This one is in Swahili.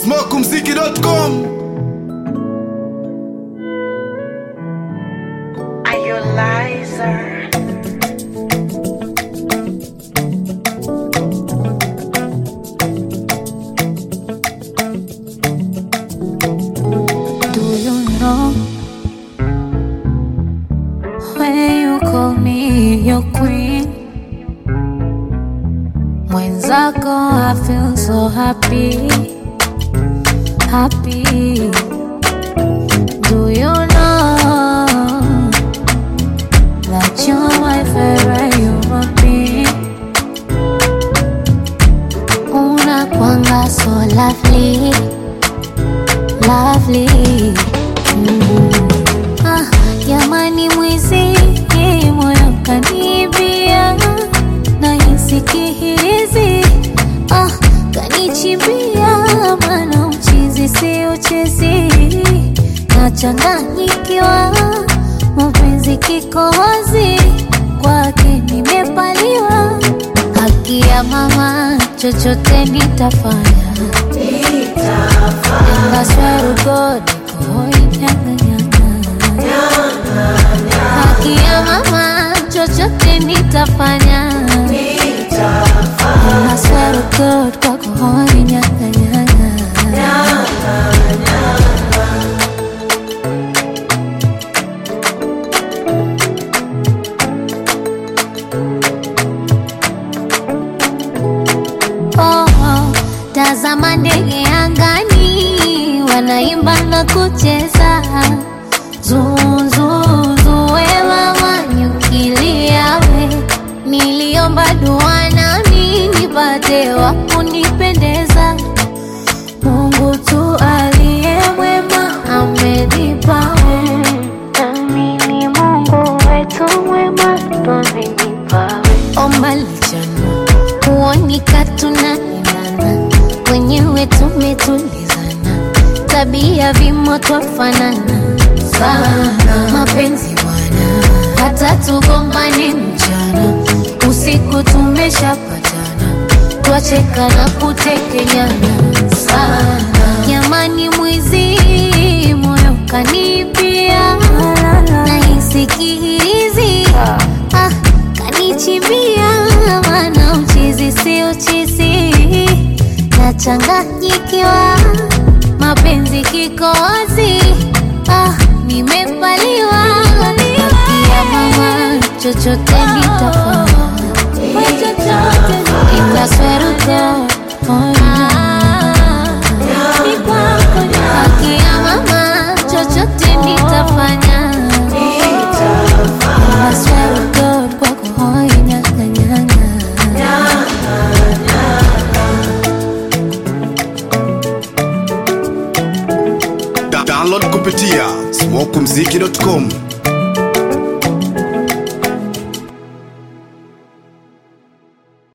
smokumziki.com Are you liar? Do you know when you call me your queen? Mwenzako, I feel so happy, happy. Do you know that you're my favorite human being? Unakwanga so lovely lovely. Mm. Ah, jamani mwizi moyo kanibia na hizi ah, kanichimbia mana uchizi si uchezi nachanganyikiwa mapenzi kikohozi kwake nimepaliwa haki ya mama chochote nitafanya And I swear to God, boy, nyanga nyanga. Haki ya mama, chochote nitafanya. And I swear to God, kwako hoi nyanga nyanga. Oh, oh, tazama ndege angani wanaimba na kucheza zuzuzuwewa wanyukiliawe niliomba dua nami nipate wa kunipendeza mungu tu aliye mwema amenipawe amini mungu wetu mwema twamenipawe omba lichana kuonika tunaendana wenyewe tumetulizana tabia vimo twafanana sana mapenzi bwana hata tugombane mchana usiku tumeshapatana twacheka na kutekenyana sana jamani mwizi moyo kanipia nahisi kihirizi ah, kanichimbia mana uchizi si uchizi nachanganyikiwa mapenzi kikozi ah, nimepaliwa kia mama chochote nitafanya itasweruka Akia mama chochote nitafanya I swear to God, kwako hoi nyanga nyanga. Da- download kupitia smokumziki.com